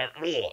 Niambie.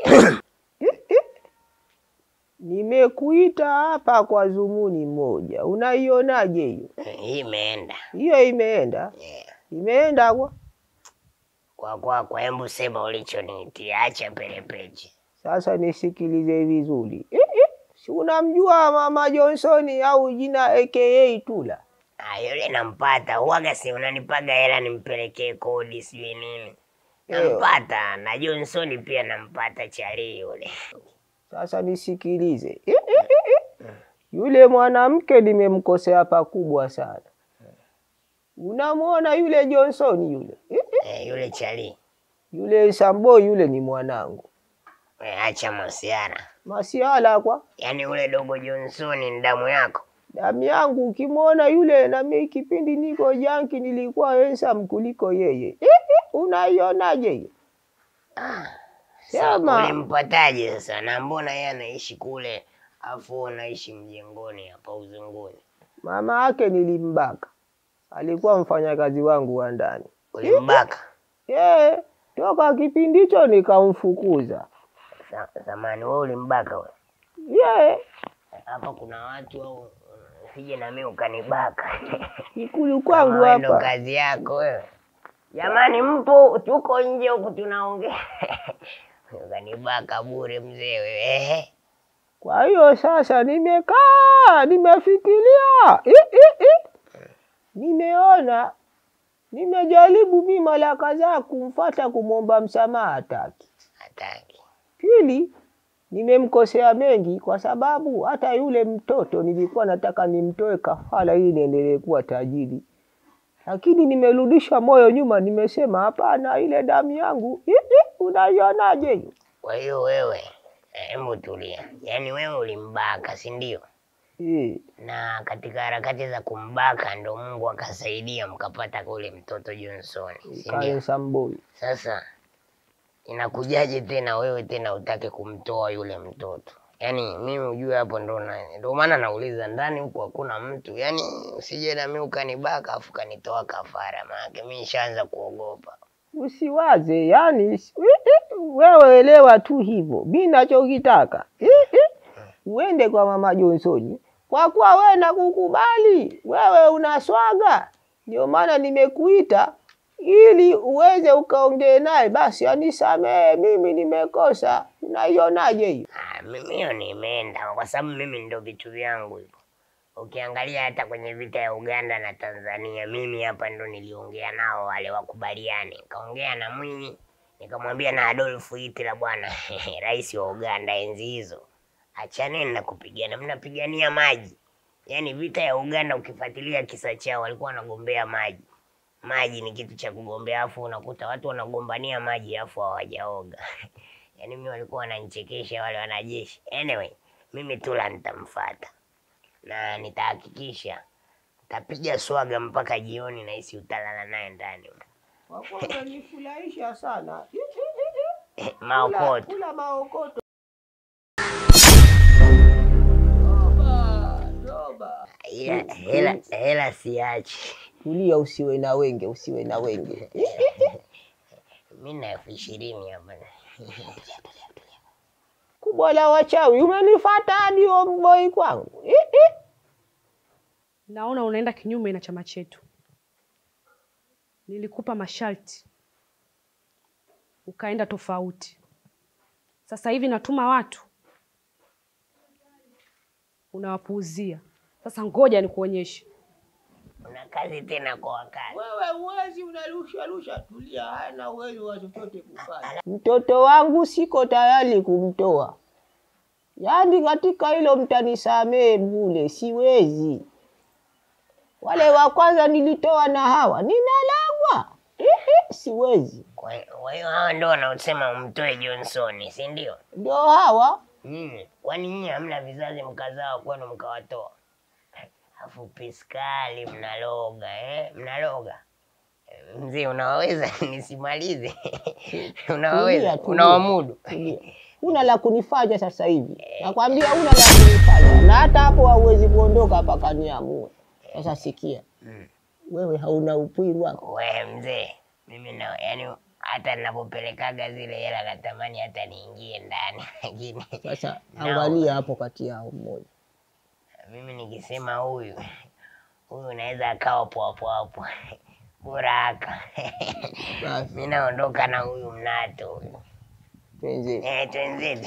Nimekuita hapa kwa dhumuni moja, unaionaje hiyo? Hii imeenda. Hiyo imeenda, Yeah. imeenda kwa Kwa kwa kwa hebu sema ulichoniitia, acha pelepeche. sasa. Nisikilize vizuri eh, eh. Si unamjua mama Johnson au jina aka Tula? Ah, yule nampata. Huwaga si unanipaga hela nimpelekee kodi sijui nini. Nampata na Johnson pia nampata chali yule. Sasa nisikilize eh, eh, eh, eh. Yule mwanamke nimemkosea pakubwa sana. Unamwona yule Johnson yule eh, eh. Eh, yule chali. Yule Sambo yule ni mwanangu Eh, acha masiara. masiala kwa Yaani ule dogo Johnson ni damu yako. damu yangu. Ukimwona yule na mimi kipindi niko janki nilikuwa handsome kuliko yeye eh, eh. Unaionaje hiyo? Sasa Sema. ulimpataje sasa? Na mbona yeye anaishi kule afu unaishi mjengoni hapa uzunguni? Mama yake nilimbaka, alikuwa mfanyakazi wangu wa ndani Ulimbaka? eh, toka kipindi hicho nikamfukuza Sa- Samani wewe ulimbaka wewe? yeah. Hapa kuna watu au usije na mimi ukanibaka. Ikulu Kama kwangu wewe ndo hapa kazi yako wewe. Jamani, mpo tuko nje huku tunaongea. Ukanibaka bure mzee wewe. Ehe. Kwa hiyo sasa nimekaa nimefikiria, I, I, I. nimeona nimejaribu mi mara kadhaa kumfata kumwomba msamaha, hataki. Hataki. Pili, nimemkosea mengi kwa sababu hata yule mtoto nilikuwa nataka nimtoe kafara ili niendelee kuwa tajiri, lakini nimerudisha moyo nyuma, nimesema hapana, ile damu yangu I, I, unaionaje hiyo? Kwa hiyo wewe, hebu tulia. Yaani wewe ulimbaka, si ndio? Eh, na katika harakati za kumbaka ndo Mungu akasaidia mkapata kule mtoto Johnson, si ndio? kae Samboi. Sasa inakujaje tena wewe tena utake kumtoa yule mtoto? Yaani mimi ujue hapo ndo na- ndo maana nauliza ndani huku hakuna mtu, yaani usije na mimi ukanibaka afu kanitoa kafara, maanake mimi nishaanza kuogopa. Usiwaze yani, si- i- i, wewe elewa tu hivyo. Mi nachokitaka i- i, uende kwa mama Johnson, kwa kuwa wewe nakukubali, wewe unaswaga, ndio maana nimekuita ili uweze ukaongee naye, basi anisamehe, mimi nimekosa. Unaionaje hiyo? Ah, mimi hiyo nimeenda kwa sababu mimi ndo vitu vyangu hivyo. Ukiangalia hata kwenye vita ya Uganda na Tanzania, mimi hapa ndo niliongea nao wale wakubaliane. Nikaongea na Mwinyi, nikamwambia na Adolf Hitler, bwana rais wa Uganda enzi hizo, achaneni na kupigana, mnapigania maji. Yaani vita ya Uganda ukifuatilia kisa chao, walikuwa wanagombea maji. Maji ni kitu cha kugombea, afu unakuta watu wanagombania maji afu hawajaoga. Yaani mimi walikuwa wananichekesha wale wanajeshi. Anyway, mimi Tula nitamfuata na nitahakikisha nitapiga swaga mpaka jioni, nahisi utalala naye ndani. Kwa kuwa umenifurahisha sana. I- i- i- i. Maokoto Kula maokoto. Toba, toba. ila hela, hela siachi. Tulia, usiwe na wenge, usiwe na wenge. Mi na elfu ishirini hapa. Kubwa la wachawi, umenifata hadi omboi kwangu. I, i. Naona unaenda kinyume na chama chetu. Nilikupa masharti ukaenda tofauti. Sasa hivi natuma watu unawapuuzia. Sasa ngoja nikuonyeshe. Una kazi tena kwa wakati. Wewe uwezi unarusha rusha, tulia, hana uwezo wa chochote kufanya. Mtoto wangu siko tayari kumtoa, yaani katika hilo mtanisamehe bule, siwezi. Wale wa kwanza nilitoa na hawa ninalagwa, Ihi, siwezi. Kwa kwa hiyo hawa ndo wanaosema umtoe Johnson, si ndio? Ndio hawa Nyinyi kwani nyinyi hamna vizazi mkazaa kwenu mkawatoa? Afu piskali mnaloga eh? Mnaloga Eh, mzee, unawaweza nisimalize? Tulia, unawaweza? tulia. Unawamudu? Tulia. Una la kunifanya sasa hivi, nakwambia una la kunifanya, na hata hapo hauwezi kuondoka mpaka niamue. Sasa sikia, Mm. wewe hauna upwiru wako We mzee, mimi na yani hata ninapopelekaga zile hela natamani hata niingie ndani, lakini Sasa No. angalia hapo kati yao mmoja. mimi nikisema huyu huyu naweza akawa poapo hapo bora aka Basi mi naondoka na huyu mnato huyu. twenzetu. Eh, twenzetu.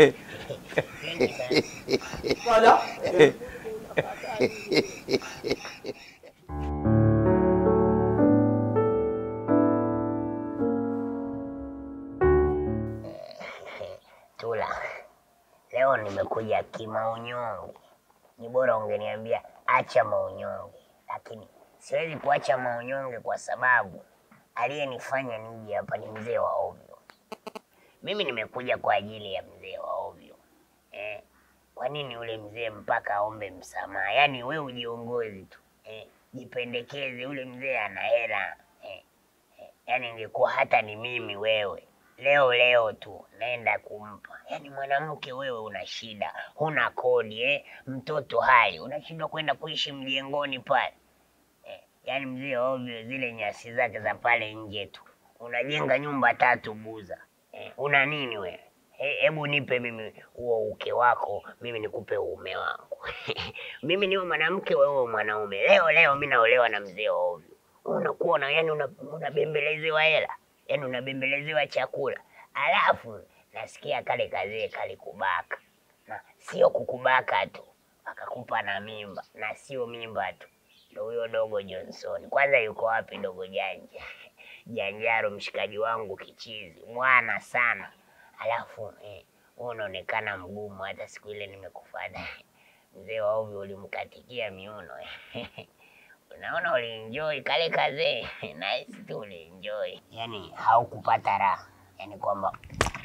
Tula, leo nimekuja kimaunyonge. Ni bora ungeniambia acha maunyonge, lakini siwezi kuacha maunyonge kwa sababu aliyenifanya nije hapa ni mzee wa ovyo. Mimi nimekuja kwa ajili ya mzee wa ovyo eh. Kwa nini yule mzee mpaka aombe msamaha? Yaani we ujiongozi tu eh, jipendekeze. Yule mzee ana hela eh, eh, yaani ingekuwa hata ni mimi wewe leo leo tu naenda kumpa. Yaani mwanamke wewe una shida, huna kodi eh, mtoto hai, unashindwa kwenda kuishi mjengoni pale eh, yaani mzee wa ovyo, zile nyasi zake za pale nje tu, unajenga nyumba tatu Buza eh, una nini wewe? He- Hebu nipe mimi huo uke wako, mimi nikupe uume wangu. mimi niwe mwanamke, wewe mwanaume. Leo leo mi naolewa na mzee wa ovyo, unakuwa na yani una- unabembelezewa hela, yani unabembelezewa chakula, alafu nasikia kale kazee kalikubaka, na sio kukubaka tu, akakupa na mimba, na sio mimba tu, ndo huyo dogo Johnson. Kwanza yuko wapi dogo Janja? Janjaro mshikaji wangu kichizi, mwana sana alafu eh, wewe unaonekana mgumu. Hata siku ile nimekufuata mzee wa ovyo ulimkatikia miuno unaona, ulienjoy kale kazee nice tu, ulienjoy yani haukupata raha, yani kwamba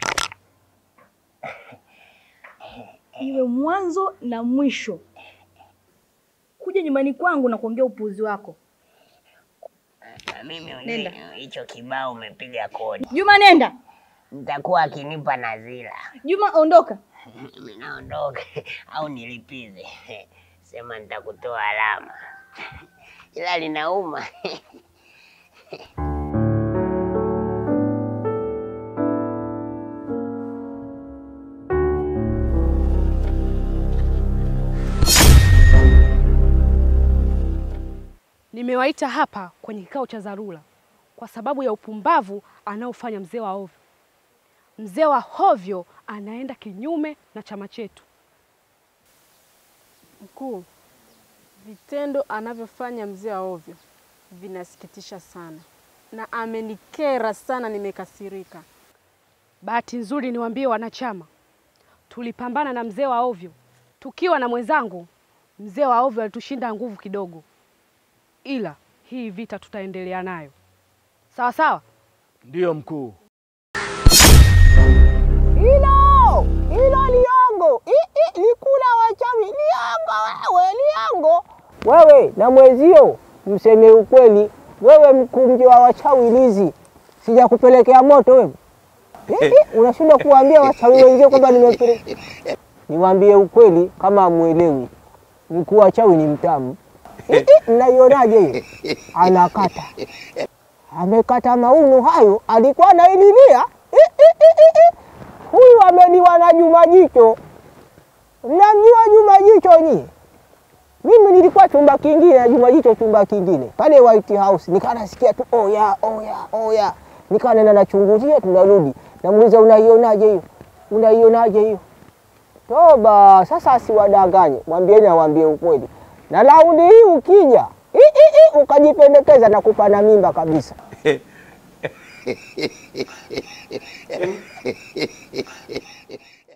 iwe mwanzo na mwisho kuja nyumbani kwangu na kuongea upuuzi wako. na mimi Nenda. ujue hicho kibao umepiga kodi, Juma, nenda. mtakuwa akinipa nazila Juma, ondoka. mimi naondoka au nilipize, sema nitakutoa alama, ila linauma. Nimewaita hapa kwenye kikao cha dharura kwa sababu ya upumbavu anaofanya mzee wa ovyo. Mzee wa hovyo anaenda kinyume na chama chetu. Mkuu, vitendo anavyofanya mzee wa ovyo vinasikitisha sana na amenikera sana, nimekasirika. Bahati nzuri niwaambie wanachama, tulipambana na mzee wa ovyo tukiwa na mwenzangu. Mzee wa ovyo alitushinda nguvu kidogo, ila hii vita tutaendelea nayo sawa sawa. Ndiyo mkuu. Hilo hilo liongo, I- i- likula wachawi, liongo wewe, liongo wewe na mwezio, mseme ukweli. Wewe mkumji wa wachawi lizi, sijakupelekea moto wewe. I- i, Unashindwa kuwaambia wachawi wenzio kwamba nimepeleka. Niwaambie ukweli, kama amwelewi, mkuu wa chawi ni mtamu. I- i, Mnaionaje hiyo? Anakata amekata mauno hayo, alikuwa anaililia I- i- i- i- i. Huyu ameliwa na Juma Jicho. Mnamjua Juma Jicho nyie? Mimi nilikuwa chumba kingine na Juma Jicho chumba kingine pale White House, nikaa nasikia tu oya oya oya, nikaa nenda nachunguzia, tunarudi namuuliza, unaionaje hiyo, unaionaje hiyo? Toba, sasa asiwadanganye, mwambieni awambie ukweli. Na raundi hii ukija i, i, i, ukajipendekeza na kupana mimba kabisa.